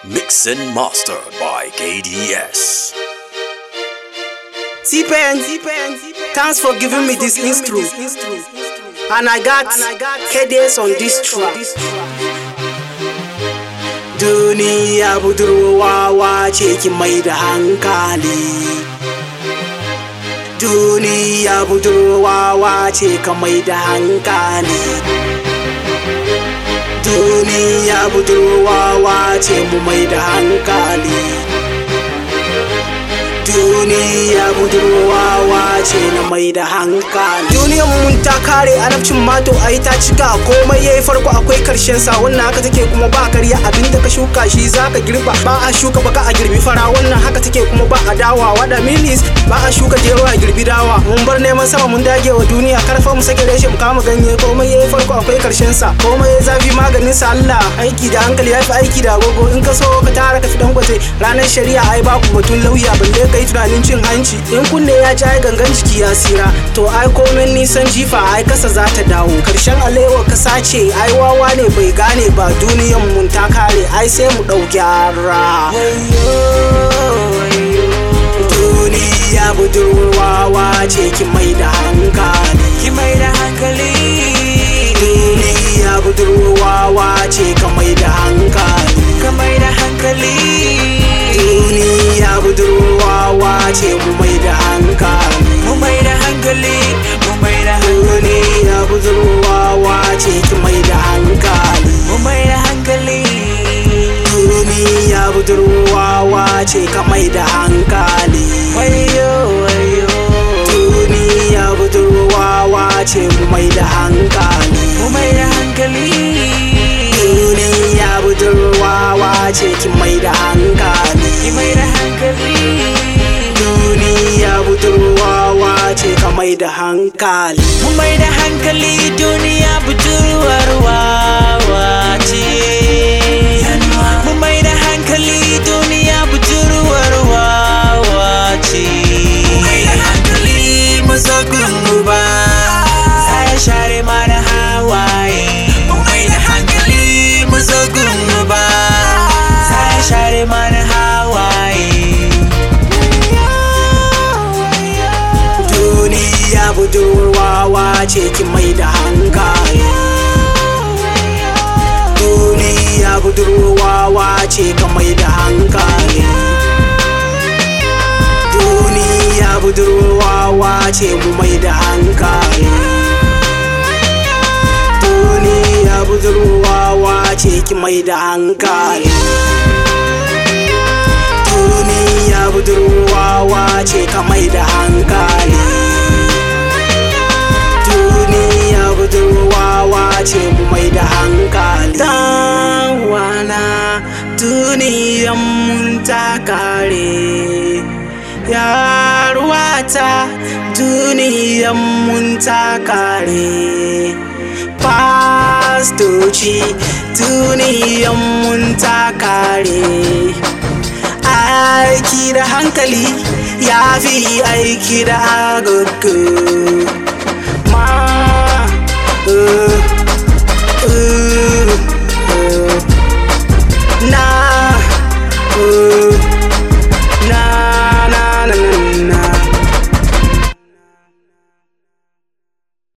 Mix and master by KDS. T-Pen, thanks for giving me this intro. And I got KDS on this track. Duniya budurwawa ce ki mai da hankali. Duniya budurwawa ce ka mai da hankali. Duniya budurwawa ce mu mai da hankali. duniya budurwawa ce na mai da hankali duniyan mun ta kare anabcin mato a ta cika komai yayi farko akwai karshen sa wannan haka take kuma ba karya abinda ka shuka shi zaka girba ba a shuka baka a girbi fara wannan haka take kuma ba a dawa wada milis ba a shuka gero a girbi dawa mun bar neman sama mun dage wa duniya karfa mu sake reshe mu kama ganye komai yayi farko akwai karshen sa komai yayi zafi maganin sa Allah aiki da hankali yafi aiki da agogo in ka so ka tara ka fi dangote ranar shari'a ai babu batun lauya balle kai tunanin cin hanci in kunne ya ci ai gangan jiki ya sira to ai komen nisan jifa ai kasa za ta dawo karshen alewa kasa ce ai wawa ne bai gane ba duniyan mun ta kare ai sai mu dau gyara duniya budurwawa ce ki mai da hankali ki mai da hankali duniya budurwawa ce ka mai da hankali ka mai da hankali duniya budurwawa ce mu mai da hankali mu mai da hankali mu mai da hankali duniya budurwawa ce ki mai da hankali mu mai da hankali duniya budurwawa ce ka mai da hankali wayo wayo duniya budurwawa ce mu mai da hankali mu mai da hankali duniya budurwawa ce ki mai da hankali ki mai da hankali duniya budurwawa ce ka mai da hankali mu mai da hankali duniya budurwar wawa ce mu mai da hankali duniya budurwar wawa ce mu mai da hankali mazagun ba sai share mana hawaye mu mai da hankali mazagun ba sai share mana hawaye duniya budurwawa ce ki mai da hankali duniya budurwawa ce ka mai da hankali duniya budurwawa ce mu mai da hankali duniya budurwawa ce ki mai da hankali duniya budurwawa ce ka mai da hankali duniya budurwawa ce mu mai da hankali dawana duniyan mun ta kare yaruwata duniyan mun ta kare fastoci duniyan mun ta kare aiki da hankali ya fi aiki da agogo